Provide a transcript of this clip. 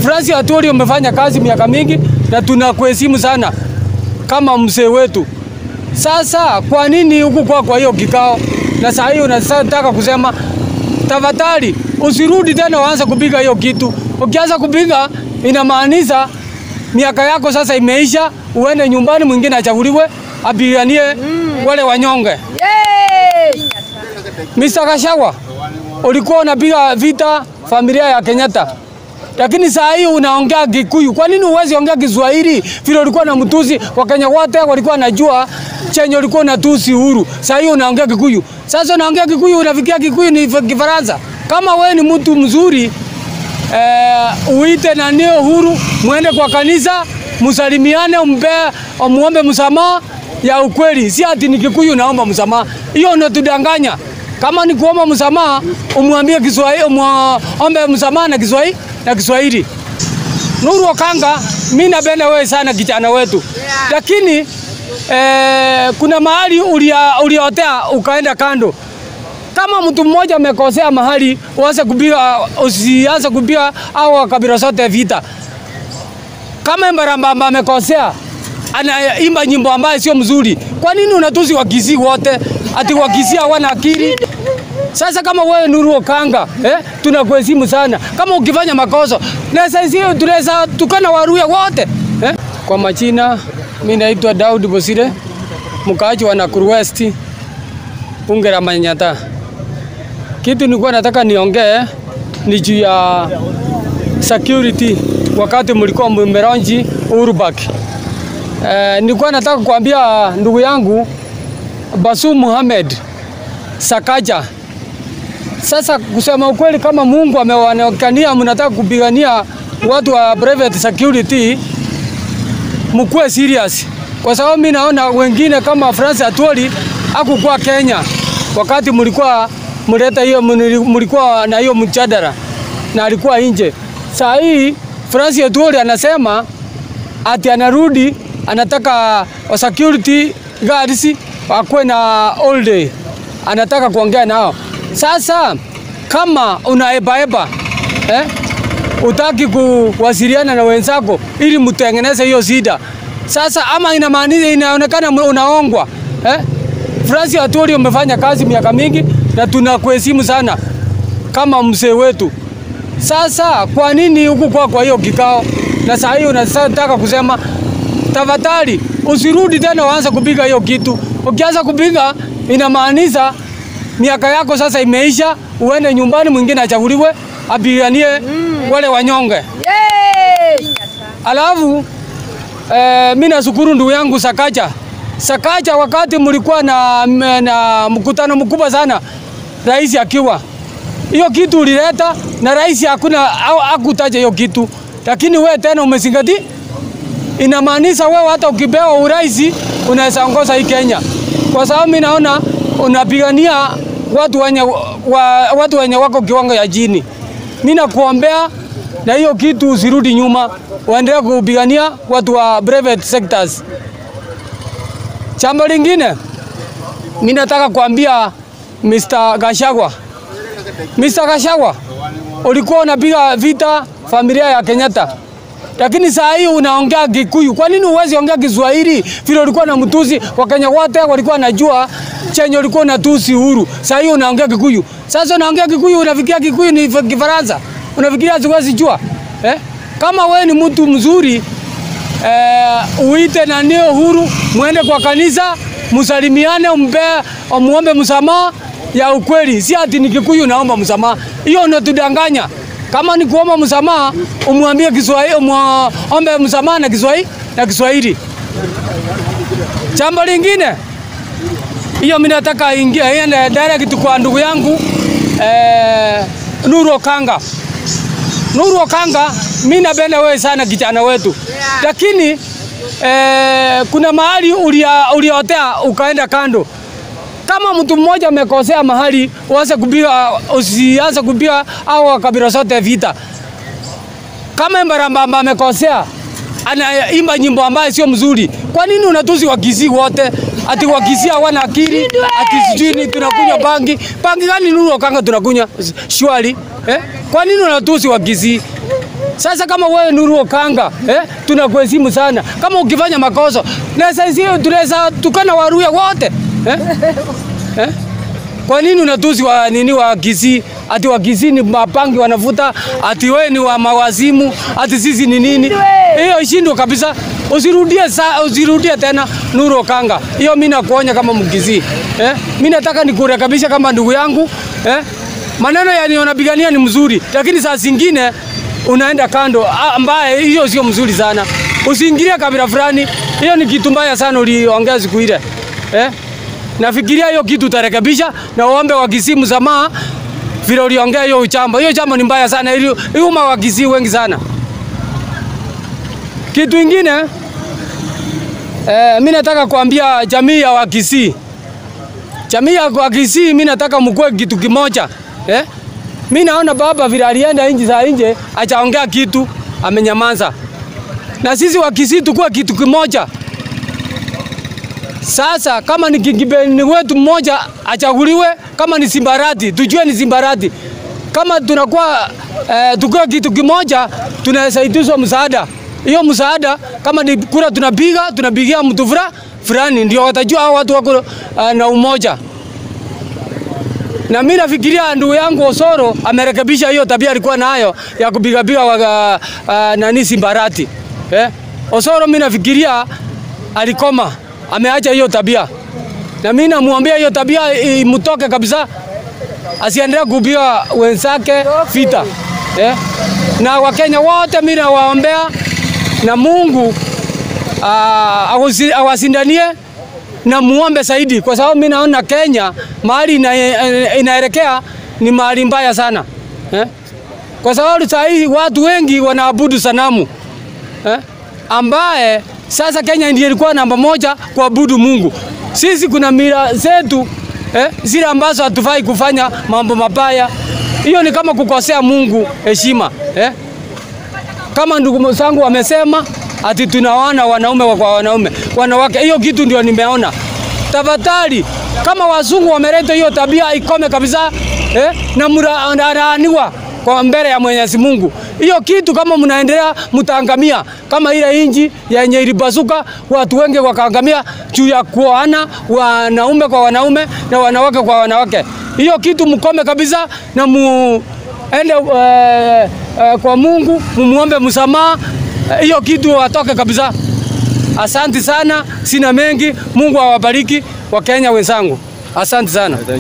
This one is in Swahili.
Francis Atwoli umefanya kazi miaka mingi na tunakuheshimu sana kama mzee wetu. Sasa kwa nini huku kwa kwa hiyo kikao na saa hiyo unataka kusema tafadhali usirudi tena uanze kupiga hiyo kitu. Ukianza kupiga inamaanisha miaka yako sasa imeisha, uende nyumbani, mwingine achaguliwe apiganie wale wanyonge. Yes! Mr. Gachagua, ulikuwa unapiga vita familia ya Kenyatta, lakini saa hii unaongea Kikuyu. Kwa nini uwezi ongea Kiswahili vile ulikuwa na mtusi? Wakenya wote walikuwa wanajua chenye ulikuwa unatusi Uhuru. Saa hii unaongea Kikuyu. Sasa unaongea Kikuyu, unafikia Kikuyu ni Kifaransa. Kama wewe ni mtu mzuri eh, uite nani Uhuru, mwende kwa kanisa, msalimiane, umpe muombe msamaha ya ukweli, si ati ni Kikuyu naomba msamaha. Hiyo unatudanganya. Kama ni kuomba msamaha, umwambie Kiswahili, umuombe msamaha na Kiswahili na Kiswahili. Nuru Okanga, mimi napenda wewe sana kijana wetu, lakini eh, kuna mahali ulia, uliotea ukaenda kando. Kama mtu mmoja amekosea mahali, uanze kupiga, usianze kupiga au kabila zote vita. Kama Mbarambamba amekosea anaimba nyimbo ambayo sio mzuri, kwa nini unatusi Wakisii wote ati Wakisii hawana akili? Sasa kama wewe Nuru Okanga eh, tunakuheshimu sana. Kama ukifanya makosa naweza sio tunaweza tukana Waluya wote eh. Kwa majina mimi naitwa Daud Bosire, mkaaji wa Nakuru West, bunge la Manyatta. Kitu nilikuwa nataka niongee ni juu ya security wakati mlikuwa mmeronji Uhuru Park. Eh, nilikuwa nataka kuambia ndugu yangu Basu Muhammad Sakaja. Sasa kusema ukweli, kama Mungu amewaonekania mnataka kupigania watu wa private security, mkuwe serious, kwa sababu mimi naona wengine kama Francis Atwoli hakukuwa Kenya wakati mlikuwa mleta hiyo, mlikuwa na hiyo mjadala na alikuwa nje. Saa hii Francis Atwoli anasema ati anarudi, anataka wa security guards wakuwe na all day, anataka kuongea nao. Sasa kama unaebaeba eh, utaki kuwasiliana na wenzako ili mtengeneze hiyo shida sasa, ama inamaanisha inaonekana unaongwa eh? Francis Atwoli umefanya kazi miaka mingi na tunakuheshimu sana kama mzee wetu. Sasa kwa nini huku kwa kwa hiyo kikao na saa hiyo unataka kusema tafadhali usirudi tena uanze kupiga hiyo kitu. Ukianza kupiga inamaanisha miaka yako sasa imeisha, uende nyumbani, mwingine achaguliwe apiganie wale wanyonge. Yes! Alafu eh, mimi nashukuru ndugu yangu Sakaja. Sakaja, wakati mlikuwa na, na mkutano mkubwa sana, rais akiwa hiyo kitu ulileta na rais hakuna au hakutaja hiyo kitu, lakini we tena umezingatia. Inamaanisha wewe hata ukipewa urais unaweza ongoza hii Kenya, kwa sababu mimi naona unapigania watu wenye, wa, watu wenye wako kiwango ya chini. Mimi nakuombea na hiyo kitu usirudi nyuma, uendelee kupigania watu wa private sectors. Jambo lingine mimi nataka kuambia Mr. Gachagua. Mr. Gachagua, ulikuwa unapiga vita familia ya Kenyatta, lakini saa hii unaongea Kikuyu. Kwa nini uwezi ongea Kiswahili vile ulikuwa na mtusi? Wakenya wote walikuwa wanajua chenye ulikuwa unatusi Uhuru. Saa hii unaongea Kikuyu. Sasa unaongea Kikuyu, unafikiria Kikuyu ni Kifaransa, unafikiria siwezi jua eh? Kama we ni mtu mzuri eh, uite nani Uhuru, mwende kwa kanisa, msalimiane, umpe muombe msamaha ya ukweli, si ati ni Kikuyu naomba msamaha. Hiyo unatudanganya. Kama ni kuomba msamaha, umwambie Kiswahili, umuombe msamaha na Kiswahili na Kiswahili. Jambo lingine hiyo mimi nataka ingia iende direct kwa ndugu yangu eh, Nuru Okanga. Nuru Okanga, mimi napenda wewe sana kijana wetu, lakini eh, kuna mahali ulia, uliotea ukaenda kando. Kama mtu mmoja amekosea mahali, uanze kupiga, usianze kupiga au kabila zote vita. Kama Mbarambamba amekosea anaimba nyimbo ambayo sio mzuri, kwa nini unatusi Wakisii wote? Ati Wakisii hawana akili, ati sijui ni tunakunywa bangi. Bangi gani Nuru Okanga tunakunywa shwari eh? Kwa nini unatusi Wakisii? Sasa kama wewe Nuru Okanga eh, tunakuheshimu sana. Kama ukifanya makosa na sisi tunaweza tukana Waluya wote eh? Eh? Kwa nini unatusi wa nini wa Kisii? Ati wa Kisii ni mapangi wanavuta, ati wewe ni wa mawazimu, ati sisi ni nini? Hiyo ishindwe kabisa. Usirudie sa, usirudie tena Nuru Okanga. Hiyo mimi nakuonya kama Mkisii. Eh? Mimi nataka nikurekebisha kama ndugu yangu. Eh? Maneno yanayonapigania ni mzuri, lakini saa zingine unaenda kando ah, ambaye hiyo sio mzuri sana. Usiingilie kabila fulani. Hiyo ni kitu mbaya sana uliongea siku ile. Eh? Nafikiria hiyo kitu utarekebisha na uombe wa Kisii msamaha vile uliongea hiyo uchamba. Hiyo chamba ni mbaya sana, ili iuma wa Kisii wengi sana. Kitu ingine eh, mimi nataka kuambia jamii ya Wakisii, jamii ya Wakisii, mimi nataka mkue kitu kimoja eh? Mimi naona baba vile alienda nchi za nje achaongea kitu, amenyamaza, na sisi Wakisii tukue kitu kimoja. Sasa kama ni kingibeni wetu mmoja achaguliwe, kama ni Simbarati tujue ni Simbarati. Kama tunakuwa eh, tukue kitu kimoja, tunasaidizwa msaada. Hiyo msaada kama ni kura tunapiga, tunapigia mtu fura fulani, ndio watajua hao watu wako uh, na umoja. Na mimi nafikiria ndugu yangu Osoro amerekebisha hiyo tabia alikuwa nayo ya kupigapiga wa, uh, nani Simbarati. Eh? Osoro mimi nafikiria alikoma ameacha hiyo tabia, na mimi namwambia hiyo tabia imtoke kabisa, asiendelee kupiga wenzake vita eh? Na Wakenya wote mimi nawaombea na Mungu uh, awasindanie na muombe zaidi, kwa sababu mimi naona Kenya mahali ina, inaelekea ni mahali mbaya sana eh? Kwa sababu saa hii watu wengi wanaabudu sanamu eh? ambaye sasa Kenya ndiyo ilikuwa namba moja kuabudu Mungu. Sisi kuna mila zetu eh, zile ambazo hatufai kufanya mambo mabaya. Hiyo ni kama kukosea Mungu heshima eh. Kama ndugu zangu wamesema ati tunawana wanaume kwa wanaume, wanawake, hiyo kitu ndio nimeona. Tafadhali, kama wazungu wameleta hiyo tabia ikome kabisa eh, na mlaaniwa kwa mbele ya Mwenyezi Mungu. Hiyo kitu kama mnaendelea mtaangamia, kama ile inji yenye ilipasuka, watu wengi wakaangamia juu ya kuoana wanaume kwa wanaume na wanawake kwa wanawake. Hiyo kitu mkome kabisa na muende uh, uh, kwa Mungu mumuombe msamaha. Hiyo kitu watoke kabisa. Asante sana, sina mengi. Mungu awabariki Wakenya wenzangu, asante sana.